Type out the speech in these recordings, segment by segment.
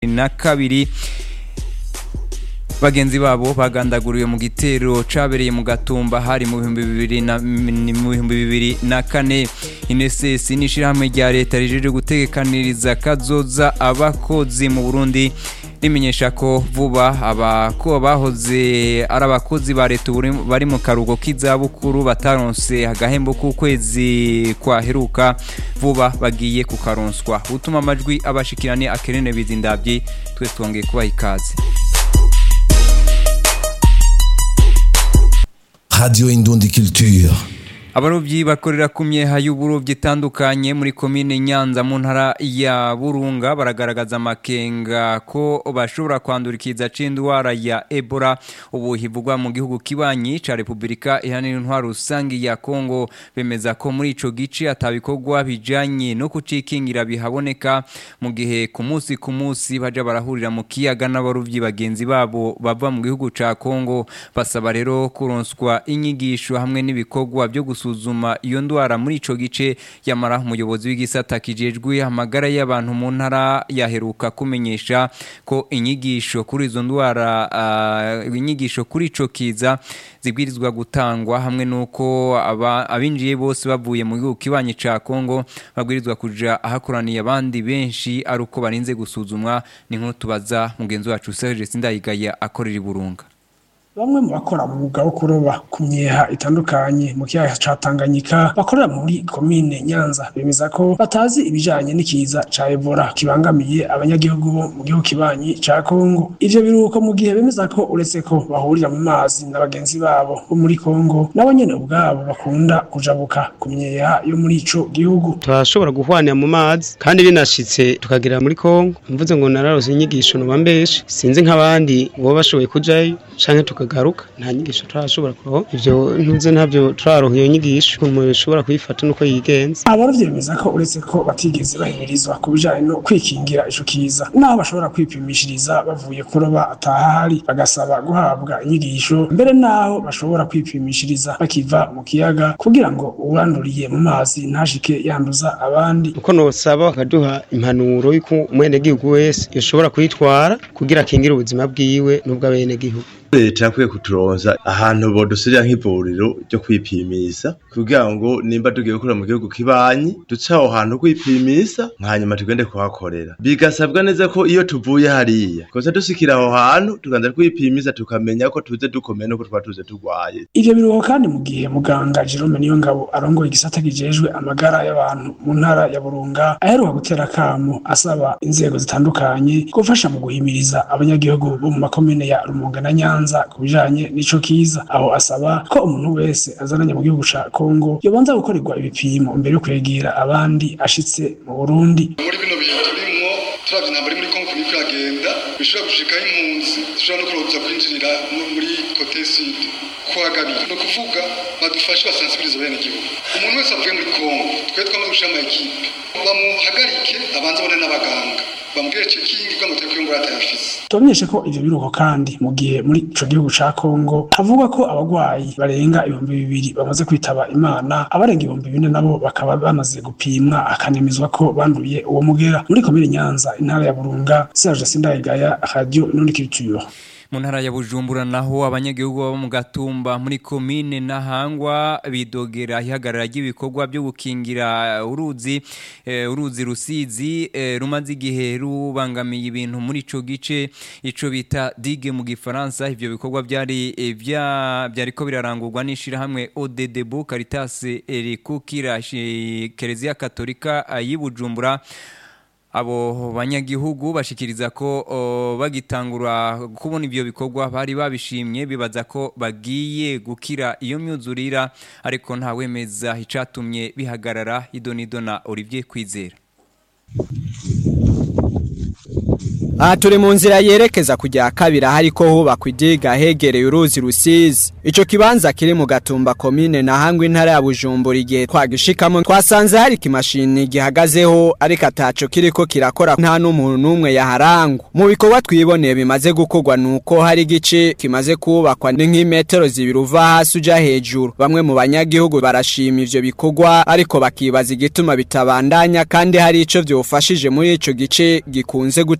na kabiri bagenzi babo bagandaguriwe mu gitero cabereye mu gatumba hari mu bihumbi bibiri na mu bihumbi bibiri na kane INSS n'ishirahamwe rya leta rijeje gutegekaniriza kazoza abakozi mu Burundi rimenyesha ko vuba abako bahoze ari abakozi ba leta bari mu karugo k'izabukuru bataronse agahembo k'ukwezi kwaheruka vuba bagiye kukaronswa utuma amajwi abashikirane akerene bizindavye twese twongeye kubaha ikaze Radio Indundi Culture. abarobyi bakorera ku myeha y'uburobyi itandukanye muri komine nyanza mu ntara ya burunga baragaragaza amakenga ko bashobora kwandura ikiza c'indwara ya ebola ubu hivugwa mu gihugu kibanyi ca repubulika ihanira intwaro rusangi ya kongo bemeza ko muri ico gice atabikorwa bijanye no kucikingira bihaboneka mu gihe ku munsi ku munsi baja barahurira mu kiyaga n'abarobyi bagenzi babo bava mu gihugu ca kongo basaba rero kuronswa inyigisho hamwe n'ibikorwa byo gusuzuma iyo ndwara muri ico gice yamara umuyobozi w'igisata kijejwe amagara y'abantu mu ntara yaheruka kumenyesha ko inyigisho kuri izo ndwara uh, inyigisho kuri ico kiza zibwirizwa gutangwa hamwe nuko abinjiye bose bavuye mu gihugu kibanyi ca Kongo babwirizwa kuja ahakoraniye abandi benshi ari uko barinze gusuzumwa ni nkuru tubaza mugenzi wacu Serge Sindayigaya akorera iburunga bamwe mu bakora umwuga wo kuroba ku myeha itandukanye mu kiyaga ca Tanganyika bakorera muri komine Nyanza bemeza ko batazi ibijanye n'ikiza ca Ebola kibangamiye abanyagihugu bo mu gihugu kibanyi ca Kongo ivyo biruko mu gihe bemeza ko uretse ko bahurira mu mazi na bagenzi babo bo muri Kongo nabo nyene ubwabo bakunda kujabuka ku myeha yo muri ico gihugu turashobora guhwanira mu mazi kandi binashitse tukagera muri Kongo mvuze ngo nararose inyigisho no bambeshe sinzi nk'abandi bo bashoboye kujayo canke tukagaruka nta nyigisho turashobora kuroho ivyo ntuze ntabyo turaronka iyo nyigisho umuntu ashobora kuyifata nuko yigenza abarovyi bemeza ko uretse ko batigeze bahimirizwa ku bijanye no kwikingira ico kiza naho bashobora kwipimishiriza bavuye kuroba atahari bagasaba guhabwa inyigisho mbere naho bashobora kwipimishiriza bakiva mu kiyaga kugira ngo uwuranduriye mu mazi ntashike yanduza abandi uko nosaba bakaduha impanuro y'uko umwenegihugu wese yoshobora kuyitwara kugira akingire ubuzima bwiwe n'ubw'abenegihugu leta yakwiye kuturonza ahantu bodusirira nk'ivuriro ryo kwipimisa kugira ngo nimba tugiye gukora mu gihugu kibanyi duce aho hantu kwipimisa hanyuma tugende kuhakorera bigasabwa neza ko iyo tuvuye hariya kosa dusikira aho hantu tuganza kwipimisa tukamenya ko tuze dukomeye nuko twaba tuze turwaye ivyo biruho kandi mu gihe muganga Jerome Niyongabo arongoye igisata kijejwe amagara y'abantu mu ntara ya Burunga aheruka gutera kamo asaba inzego zitandukanye gufasha mu guhimiriza abanyagihugu bo mu makomine ya Rumonge na Nyanza Nyanza kubijanye nico kiza aho asaba ko umuntu wese azananye mu gihugu ca Kongo yobanza gukorerwa ibipimo mbere yo kwegera abandi ashitse mu Burundi muri bino bihe turimwo turavye intambara muri Kongo niko yagenda bishobora gushikaho impunzi zishobora no kuroza kwinjirira muri kote sud kwa gabiri no kuvuga badufashe basansibiriza bene gihugu umuntu wese avuye muri Kongo twe twamaze gushira ama ekipe bamuhagarike abanze abone n'abaganga bamubwire cekingi kugira ngo tureke iyo ngwara atayafise tubamenyeshe ko ivyo biruko kandi mu gihe muri ico gihugu ca Kongo havugwa ko abagwayi barenga ibihumbi bibiri bamaze kwitaba imana abarenga ibihumbi bine nabo bakaba bamaze gupimwa akanemezwa ko banduye uwo mugera muri komine Nyanza intara ya Burunga Serge Sindayigaya Radio Inundi Culture mu ntara ya bujumbura naho abanyagihugu baba mu gatumba muri komine nahangwa bidogera ihagarara ry'ibikorwa byo gukingira uruzi e, uruzi rusizi e, rumaze igihe rubangamiye ibintu muri ico gice ico bita digue mu gifaransa ivyo bikorwa byari e, byariko birarangurwa n'ishirahamwe ODDB Caritas Erikukira Kereziya Katolika y'Ibujumbura abo banyagihugu bashikiriza ko o, bagitangura kubona ivyo bikorwa bari babishimye bibaza ko bagiye gukira iyo myuzurira ariko nta wemeza icatumye bihagarara idonido na Olivier Kwizera aha turi mu nzira yerekeza kujya kabiri hariko hubakwa idiga hegereye uruzi rusizi ico kibanza kiri mu gatumba komine na hangwe intara ya bujumbura igihe twagishikamo twasanze hari ikimashini gihagazeho ariko ataco kiriko kirakora nta n'umuntu n'umwe yaharangwa mu bikorwa twiboneye bimaze gukorwa nuko hari igice kimaze kubakwa ni nk'imetero zibiri uva hasi uja hejuru bamwe mu banyagihugu barashima ivyo bikorwa ariko bakibaza igituma bitabandanya kandi hari ico vyofashije muri ico gice gikunze guterwa n'u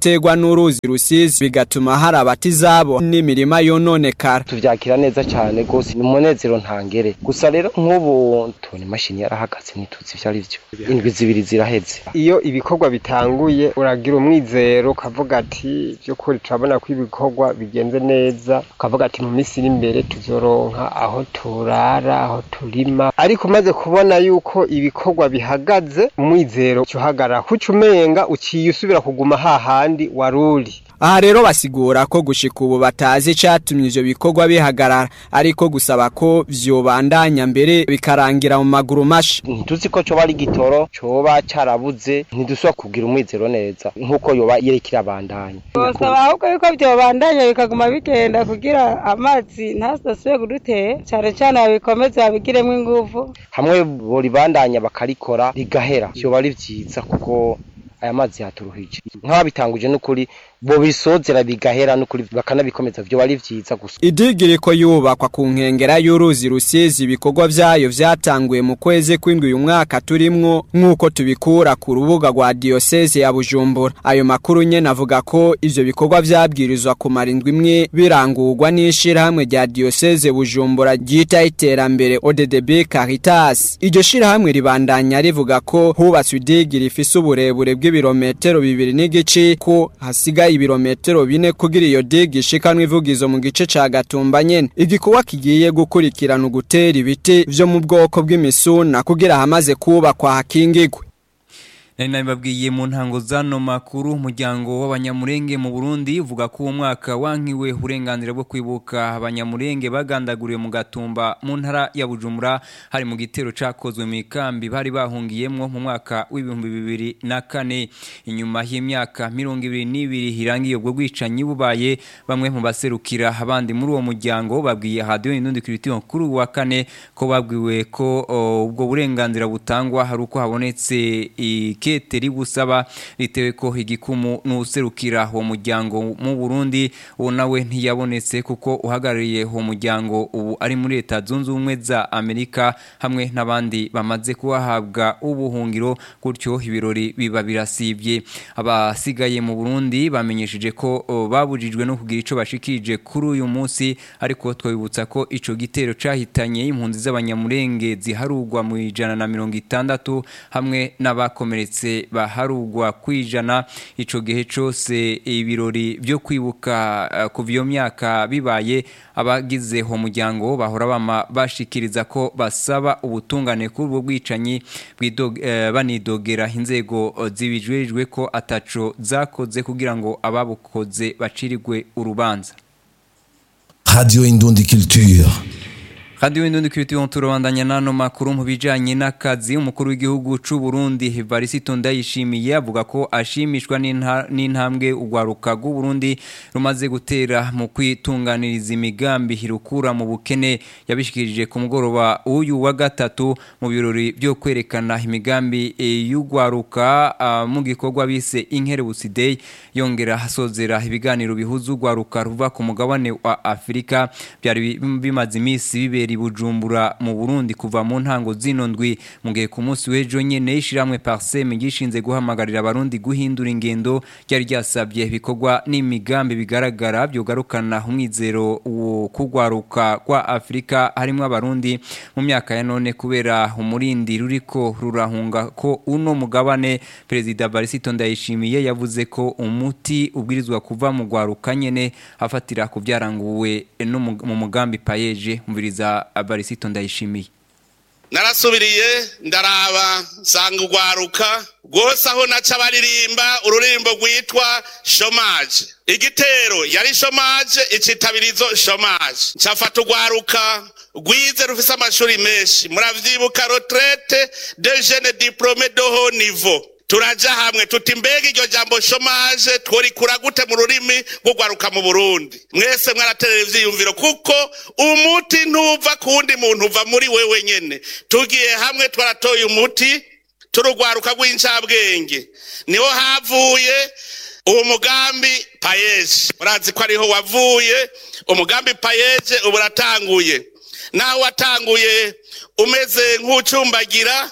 n'uruzi rusizi bigatuma hari abatizabo n'imirima yononekara tuvyakira neza cyane gose ni umunezero ntangere gusa rero nk'ubu tubona imashini yarahagaze ntituzi ivyo ari vyo indwi zibiri ziraheze iyo ibikorwa bitanguye uragira umwizero ukavuga ati by'ukuri turabona ko ibikorwa bigenze neza ukavuga ati mu minsi iri imbere tuzoronka aho turara aho turima ariko umaze kubona yuko ibikorwa bihagaze umwizero uhagarara kuca umenga uciye usubira kuguma hahandi waruri aha rero basigura ko gushika ubu batazi icatumye ivyo bikorwa bihagarara ariko gusaba ko vyobandanya mbere bikarangira mu maguru masha ntituzi ko coba ari gitoro coba carabuze ntidusubira kugira umwizero neza nk'uko yoba yereka irabandanya bosaba ahubwo yuko vyobandanya bikaguma bigenda kugira amazi ntasasubire kudutera cane cane babikomeze babigiremwo inguvu hamwe boribandanya bakarikora rigahera vyoba ari vyiza kuko aya mazi yaturuhije nk'ababitanguje n'ukuri bo bisozera bigahera n'ukuri bakanabikomeza vyo bari vyiza gusa idigiri ko yubakwa ku nkengera y'uruzi rusizi ibikorwa vyayo vyatanguye mu kwezi kw'indwi uyu mwaka turimwo nk'uko tubikura ku rubuga rwa diyoseze ya bujumbura ayo makuru nyene avuga ko ivyo bikorwa vyabwirizwa kumara indwi imwe birangurwa n'ishirahamwe rya diyoseze bujumbura ryita iterambere oddb caritas iryo shirahamwe ribandanya rivuga ko hubatswe idigiri rifise uburebure bw'ibirometero bibiri n'igice ko hasigaye ibirometero bine kugira iyo digi ishikanwa ivugizo mu gice ca gatumba nyene igikorwa kigiye gukurikirana ugutera ibiti vyo mu bwoko bw'imisuna kugira hamaze kubakwa hakingigwe nari nabibabwiye mu ntango zano makuru umuryango w'abanyamurenge mu Burundi uvuga ko uwo mwaka wankiwe uburenganzira bwo kwibuka abanyamurenge bagandaguriwe mu gatumba mu ntara ya Bujumbura hari mu gitero cakozwe mu ikambi bari bahungiyemwo mu mwaka w'ibihumbi bibiri na kane inyuma y'imyaka mirongo ibiri n'ibiri hirangiye ubwo bwicanyi bubaye bamwe mu baserukira abandi muri uwo muryango babwiye hadiyo indundi kiritiyo kuri uwa kane ko babwiwe ko o, ubwo burenganzira butangwa hari uko habonetse ike kete ribusaba ritewe ko igikumu n'userukira uwo muryango mu Burundi uwo nawe ntiyabonetse kuko uhagarariye uwo muryango ubu ari muri leta zunze ubumwe za Amerika hamwe n'abandi bamaze kubahabwa ubuhungiro gutyo ibirori biba birasibye abasigaye mu Burundi bamenyesheje ko o, babujijwe no kugira ico bashikije kuri uyu munsi ariko twabibutsa ko ico gitero cahitanye impunzi z'abanyamurenge ziharugwa mu ijana na mirongo itandatu hamwe n'abakomeretse ndetse baharugwa kwijana ico gihe cose ibirori byo kwibuka uh, kuva iyo myaka bibaye abagize ho muryango bahora bama bashikiriza ko basaba ubutungane kuri ubwo bwicanyi uh, banidogera inzego zibijejwe ko ataco zakoze kugira ngo ababukoze bacirigwe urubanza Radio Indundi Culture Radio Indundi Kiriti turabandanya nano makuru mu bijanye n'akazi umukuru w'igihugu c'u Burundi Evariste Ndayishimiye avuga ko ashimishwa n'intambwe ugwaruka rw'u Burundi rumaze gutera mu kwitunganiriza imigambi hirukura mu bukene yabishikirije ku mugoroba uyu wa gatatu mu birori byo kwerekana imigambi y'ugwaruka uh, mu gikorwa bise Inkerebutsi Day yongera hasozera ibiganiro bihuza ugwaruka ruva ku mugabane wa Afrika byari bimaze imisi bibera Bujumbura mu Burundi kuva mu ntango zino ndwi mu gihe ku munsi w'ejo nyene ishiramwe Parsem gishinze guhamagarira abarundi guhindura ingendo ryari ryasabye bikorwa n'imigambi bigaragara byogarukana umwizero wo kugwaruka kwa Afrika harimo abarundi mu myaka ya none kubera umurindi ruriko rurahunga ko uno mugabane Perezida Barisito Ndayishimiye yavuze ko umuti ubwirizwa kuva mu gwaruka nyene afatira ku byaranguwe no mu mugambi payeje mubiriza abarisito ndayishimiye narasubiriye ndaraba nsanga urwaruka rwose aho naca baririmba ururirimbo rwitwa shomaje igitero yari shomaje icitabirizo shomaje ncafata urwaruka rwize rufise amashuri menshi muravyibuka retraite de jeune diplome de haut niveau turaja hamwe tuti mbega iryo jambo shomaje tworikura gute mu rurimi rw'urwaruka mu burundi mwese mwaraterera ivyiyumviro kuko umuti ntuva ku wundi muntu uva muri wewe nyene tugiye hamwe twaratoye umuti turugwaruka rw'incabwenge niho havuye uwo mugambi payeje murazi ko ariho wavuye umugambi payeje ubu uratanguye naho watanguye umeze nk'ucumbagira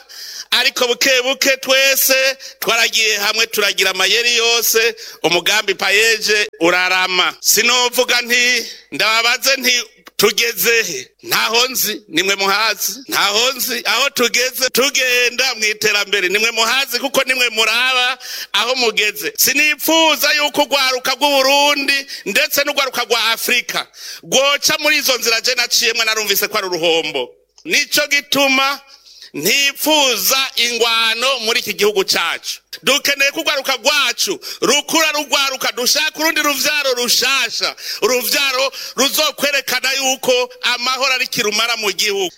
ariko buke buke twese twaragiye hamwe turagira amayeri yose umugambi payeje urarama sinovuga nti ndababaze nti tugezehe ntaho nzi nimwe muhazi ntaho nzi aho tugeze tugenda mu iterambere nimwe muhazi kuko nimwe muraba aho mugeze sinipfuza yuko urwaruka rw'uburundi ndetse n'urwaruka rwa afurika rwoca muri izo nzira je naciyemwe narumvise ko ari uruhombo nico gituma ntipfuza ingwano muri iki gihugu cyacu dukeneye ko urwaruka rwacu rukura rugwaruka dushaka urundi ruvyaro rushasha uruvyaro ruzokwerekana yuko amahoro ari kirumara mu gihugu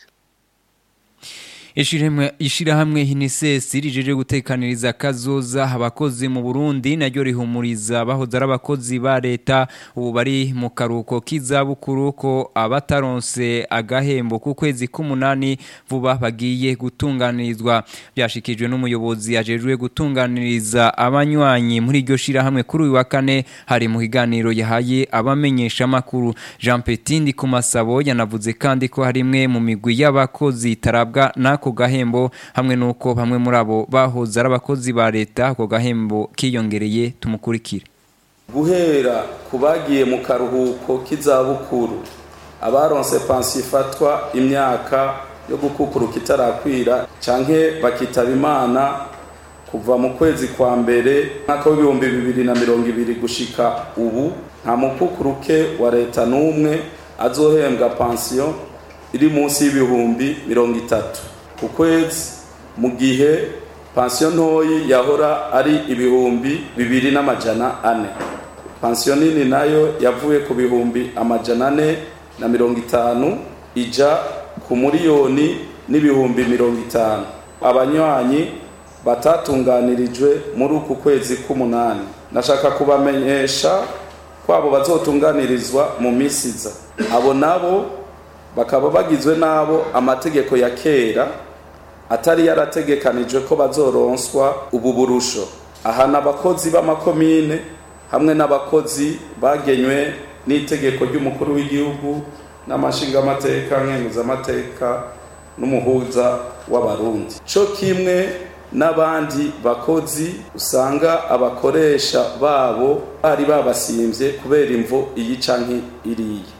ishirahamwe hinisesi rijeje gutekaniriza kazoza abakozi mu Burundi naryo rihumuriza bahoze ari abakozi ba leta ubu bari mu karuko k'izabukuru ko abataronse agahembo ku kwezi k'umunani vuba bagiye gutunganirizwa byashikijwe n'umuyobozi ajejwe gutunganiriza abanywanyi muri iryo shirahamwe kuri uyu wa kane hari mu kiganiro yahaye abamenyesha makuru Jean Petindi ku masabo yanavuze kandi ko harimwe mu migwi y'abakozi tarabwa na ako gahembo hamwe nuko bamwe muri abo bahoze ari abakozi ba leta ako gahembo kiyongereye tumukurikire guhera ku bagiye mu karuhuko k'izabukuru abaronse pansiyo ifatwa imyaka yo gukukuruka itarakwira canke bakitaba imana kuva mu kwezi kwa mbere mwaka w'ibihumbi bibiri na mirongo ibiri gushika ubu nta mukukuruke wa leta n'umwe azohembwa pansiyo iri munsi y'ibihumbi mirongo itatu ku kwezi mu gihe pansiyo ntoyi yahora ari ibihumbi bibiri n'amajana ane pansiyo nini nayo yavuye ku bihumbi amajana ane na mirongo itanu ija ku miliyoni n'ibihumbi mirongo itanu abanywanyi batatunganirijwe muri uku kwezi k'umunani nashaka kubamenyesha ko abo bazotunganirizwa mu minsi iza abo nabo bakaba bagizwe n'abo amategeko ya kera atari yarategekanijwe ko bazoronswa ubu burusho aha ni abakozi b'amakomine hamwe n'abakozi bagenywe n'itegeko ry'umukuru w'igihugu n'amashingamateka nkenguzamateka n'umuhuza w'abarundi cyo kimwe n'abandi bakozi usanga abakoresha babo bari babasimbye kubera imvo iyi canke iriya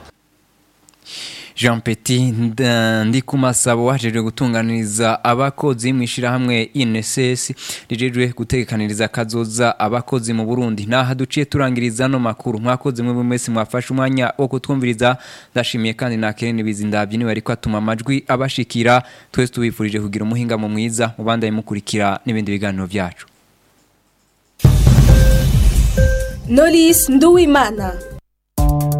Jean Petit ndi kumasabo wajeje gutunganiriza abakozi mu ishirahamwe INSS rijejwe gutekaniriza kazoza abakozi mu Burundi naha duciye turangiriza no makuru mwakoze mwe mwese mwafashe umwanya wo kutwumviriza ndashimiye kandi nakerene bizindavye ni bari kwatuma amajwi abashikira twese tubifurije kugira umuhinga mu mwiza mubandaye mukurikira n'ibindi biganiro byacu Nolis Nduwimana